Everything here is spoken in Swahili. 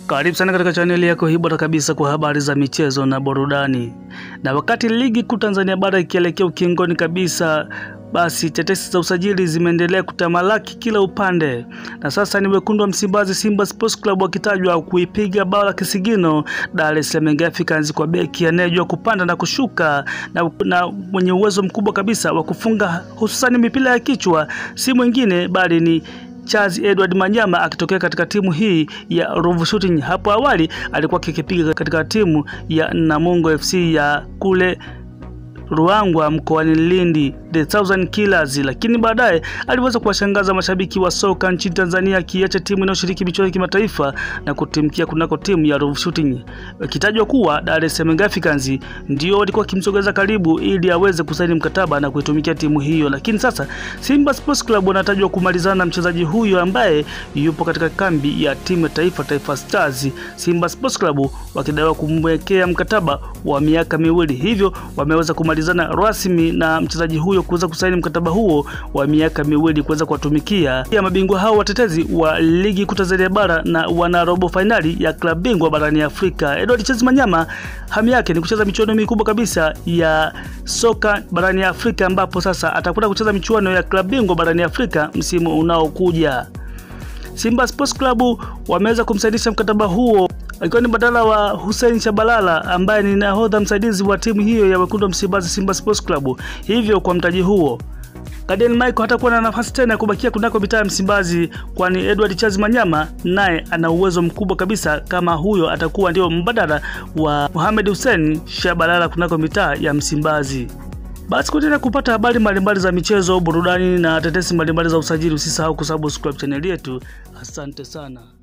Karibu sana katika chaneli yako hii bora kabisa kwa habari za michezo na burudani. Na wakati ligi kuu Tanzania bara ikielekea ukingoni kabisa, basi tetesi za usajili zimeendelea kutamalaki kila upande, na sasa ni wekundu wa Msimbazi Simba Sports Club wakitajwa kuipiga bao la kisigino Dar es Salaam Young Africans kwa beki anayejua kupanda na kushuka na, na mwenye uwezo mkubwa kabisa wa kufunga hususani mipira ya kichwa, si mwingine bali ni Charles Edward Manyama akitokea katika timu hii ya Ruvu Shooting. Hapo awali alikuwa akikipiga katika timu ya Namungo FC ya kule Ruangwa mkoani Lindi, the Thousand Killers, lakini baadaye aliweza kuwashangaza mashabiki wa soka nchini Tanzania akiacha timu inayoshiriki michuano ya kimataifa na kutimkia kunako timu ya Ruvu Shooting, ikitajwa kuwa Dar es Salaam Africans ndio walikuwa wakimsogeza karibu ili aweze kusaini mkataba na kuitumikia timu hiyo. Lakini sasa Simba Sports Club wanatajwa kumalizana na mchezaji huyo ambaye yupo katika kambi ya timu ya taifa Taifa Stars. Simba Sports Club wakidaiwa kumwekea mkataba wa miaka miwili, hivyo wameweza kumalizana rasmi na mchezaji huyo kuweza kusaini mkataba huo wa miaka miwili kuweza kuwatumikia ya mabingwa hao watetezi wa ligi kuu Tanzania bara na wana robo fainali ya klabu bingwa barani Afrika. Edward Charles Manyama hamu yake ni kucheza michuano mikubwa kabisa ya soka barani Afrika, ambapo sasa atakwenda kucheza michuano ya klabu bingwa barani Afrika msimu unaokuja. Simba Sports Club wameweza kumsainisha mkataba huo akiwa ni badala wa Hussein Shabalala ambaye ni nahodha msaidizi wa timu hiyo ya wekundu wa Msimbazi Simba Sports Club. Hivyo kwa mtaji huo Gadiel Michael hatakuwa na nafasi tena ya kubakia kunako mitaa ya Msimbazi, kwani Edward Charles Manyama naye ana uwezo mkubwa kabisa, kama huyo atakuwa ndio mbadala wa Mohamed Hussein Shabalala kunako mitaa ya Msimbazi. Basi kuendelea kupata habari mbalimbali za michezo, burudani na tetesi mbalimbali za usajili, usisahau kusubscribe chaneli yetu. Asante sana.